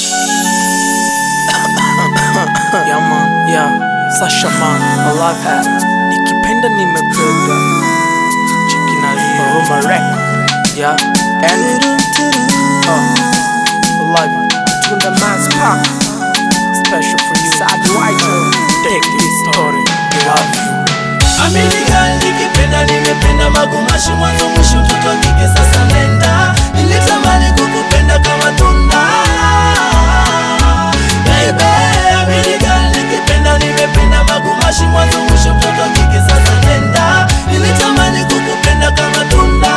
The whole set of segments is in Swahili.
yeah, man. Yeah, Sasha man, I love her. Nikipenda nimependa. Chiki na Roma record. Yeah, and uh, I love you. Tunda Man's Park. Special for you. Sad White. Take this story. I love you. Amini girl nikipenda nimependa magumashi mwanzo mwisho mtoto kike sasa nenda nilitamani kukupenda kama tunda Baby Amini girl nikipenda nimependa magumashi mwanzo mwisho mtoto kike sasa nenda nilitamani kukupenda kama tunda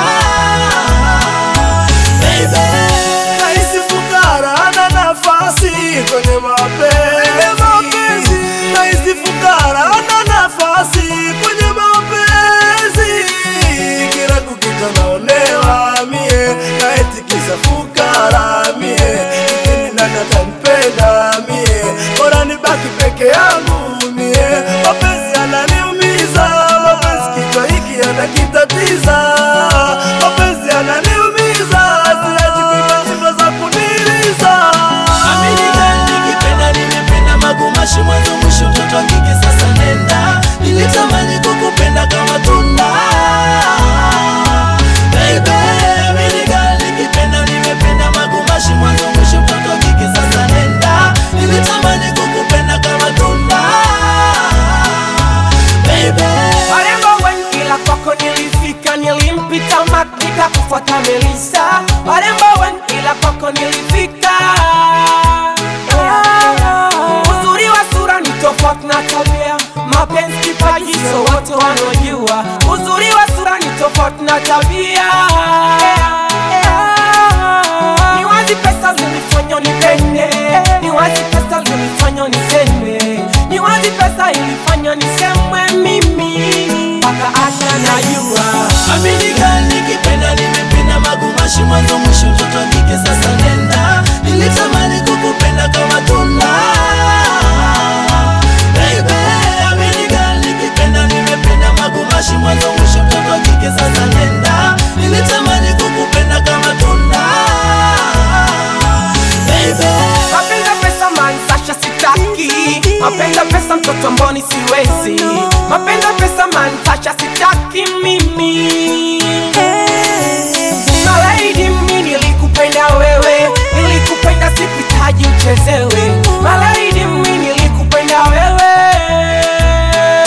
Baby Nahisi fukara ana nafasi kwenye mapenzi. Nahisi fukara ana nafasi kwenye mapenzi. Kila kukicha naonewa mie, na eti kisa fukara mie. Lakini nani atampenda mie? Bora nibaki peke yangu mie. Mapenzi yananiumiza, mapenzi kichwa hiki yanakitatiza. Mapenzi yananiumiza, siachi kuimba nyimbo za kuniliza. Amini girl nikipenda nimependa magumashi mwanzo mwisho mtoto wa kike sasa nenda nilitamani kukupenda kama tunda Baby Amini girl nikipenda nimependa magumashi mwanzo mwisho mtoto wa kike sasa nenda nilitamani kukupenda kama tunda Baby Warembo wengi ila kwako nilifika, nilimpita Mark nikakufuata Melissa. Warembo wengi ila kwako nilifika. Uzuri wa sura ni tofauti na tabia, mapenzi kipaji, so wote wanaojua. Uzuri wa sura ni tofauti na tabia. Ni wazi pesa zilifanya nipende, ni wazi pesa zilifanya niseme, ni wazi pesa ilifanya nisemwe mimi mpaka hata najua Amini girl nikipenda nimependa magumashi mwanzo mwisho mtoto wa kike sasa nenda nilitamani kukupenda kama tunda Baby Amini girl nikipenda nimependa magumashi mwanzo mwisho mtoto wa kike sasa nenda nilitamani kukupenda kama tunda Baby Mapenzi pesa man Sasha sitaki Mapenzi pesa mtoto mboni siwezi Mapenzi pesa man Sasha sitaki mimi My lady mimi nilikupenda wewe Nilikupenda sikuhitaji uchezewe